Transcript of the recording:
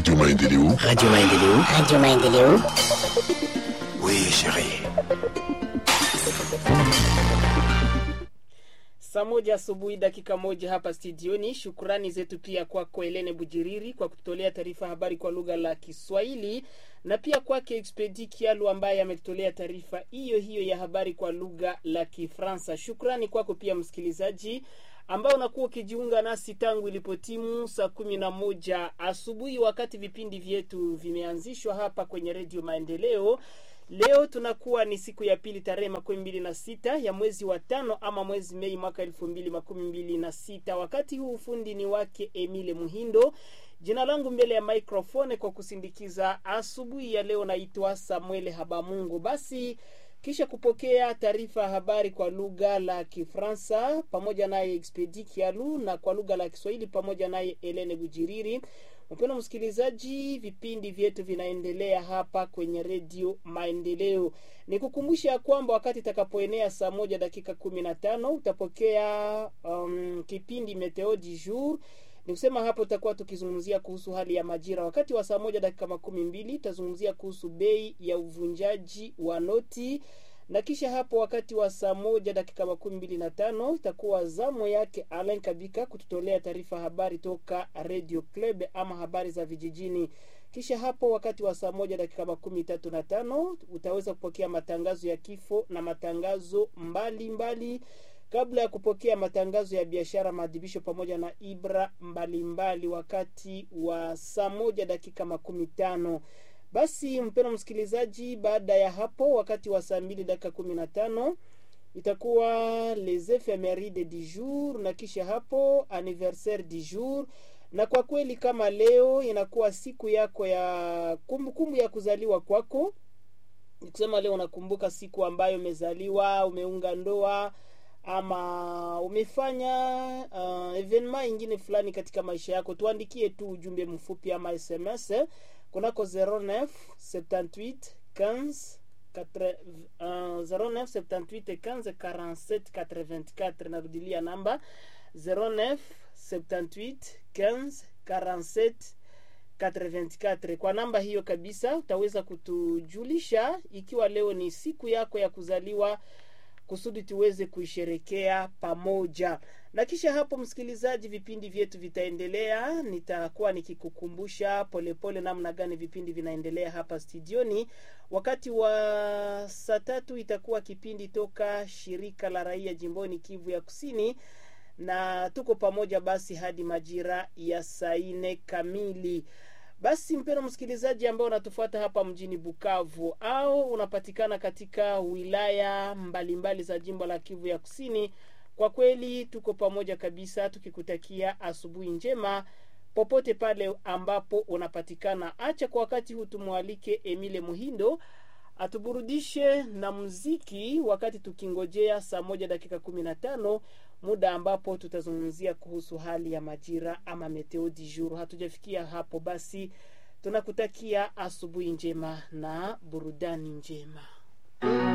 Radio Maendeleo. Radio Maendeleo. Radio Maendeleo. Oui, chérie. Saa moja asubuhi dakika moja hapa studioni. Shukrani zetu pia kwako Elene Bujiriri kwa kututolea taarifa habari kwa lugha la Kiswahili na pia kwake Expedi Kialu ambaye ametutolea taarifa hiyo hiyo ya habari kwa lugha la Kifransa. Shukrani kwako pia msikilizaji ambao unakuwa ukijiunga nasi tangu ilipotimu saa kumi na moja asubuhi wakati vipindi vyetu vimeanzishwa hapa kwenye Redio Maendeleo. Leo tunakuwa ni siku ya pili tarehe makumi mbili na sita ya mwezi wa tano ama mwezi Mei mwaka elfu mbili makumi mbili na sita. Wakati huu ufundi ni wake Emile Muhindo. Jina langu mbele ya microphone kwa kusindikiza asubuhi ya leo naitwa Samuel Habamungu. Basi kisha kupokea taarifa ya habari kwa lugha la Kifransa pamoja naye Expedi Kialu na kwa lugha la Kiswahili pamoja naye Elene Bujiriri. Mpendwa msikilizaji, vipindi vyetu vinaendelea hapa kwenye redio Maendeleo. Ni kukumbusha kwamba wakati itakapoenea saa moja dakika kumi na tano utapokea um, kipindi Meteo du jour ni kusema hapo tutakuwa tukizungumzia kuhusu hali ya majira. Wakati wa saa moja dakika makumi mbili tutazungumzia kuhusu bei ya uvunjaji wa noti, na kisha hapo wakati wa saa moja dakika makumi mbili na tano itakuwa zamu yake Alain Kabika kututolea taarifa habari toka Radio Club ama habari za vijijini. Kisha hapo wakati wa saa moja dakika makumi tatu na tano utaweza kupokea matangazo ya kifo na matangazo mbalimbali mbali kabla ya kupokea matangazo ya biashara, maadhibisho pamoja na ibra mbalimbali mbali wakati wa saa moja dakika makumi tano. Basi mpendwa msikilizaji, baada ya hapo wakati wa saa mbili dakika kumi na tano itakuwa les ephemeride du jour, na kisha hapo anniversaire du jour. Na kwa kweli kama leo inakuwa siku yako ya kumbukumbu kumbu ya kuzaliwa kwako, nikusema leo unakumbuka siku ambayo umezaliwa, umeunga ndoa ama umefanya uh, evenema ingine fulani katika maisha yako, tuandikie tu ujumbe mfupi ama SMS kunako 09 78 15 4, uh, 09 78 15 47 84. Narudilia namba 09 78 15 47 84. Kwa namba hiyo kabisa utaweza kutujulisha ikiwa leo ni siku yako ya kuzaliwa kusudi tuweze kuisherekea pamoja. Na kisha hapo, msikilizaji, vipindi vyetu vitaendelea. Nitakuwa nikikukumbusha polepole namna gani vipindi vinaendelea hapa studioni. Wakati wa saa tatu itakuwa kipindi toka shirika la raia jimboni Kivu ya Kusini, na tuko pamoja basi hadi majira ya saa nne kamili. Basi mpendwa msikilizaji, ambao unatufuata hapa mjini Bukavu au unapatikana katika wilaya mbalimbali mbali za jimbo la Kivu ya Kusini, kwa kweli tuko pamoja kabisa, tukikutakia asubuhi njema popote pale ambapo unapatikana. Acha kwa wakati huu tumwalike Emile Muhindo atuburudishe na muziki, wakati tukingojea saa moja dakika kumi na tano muda ambapo tutazungumzia kuhusu hali ya majira ama meteo du jour. Hatujafikia hapo, basi tunakutakia asubuhi njema na burudani njema.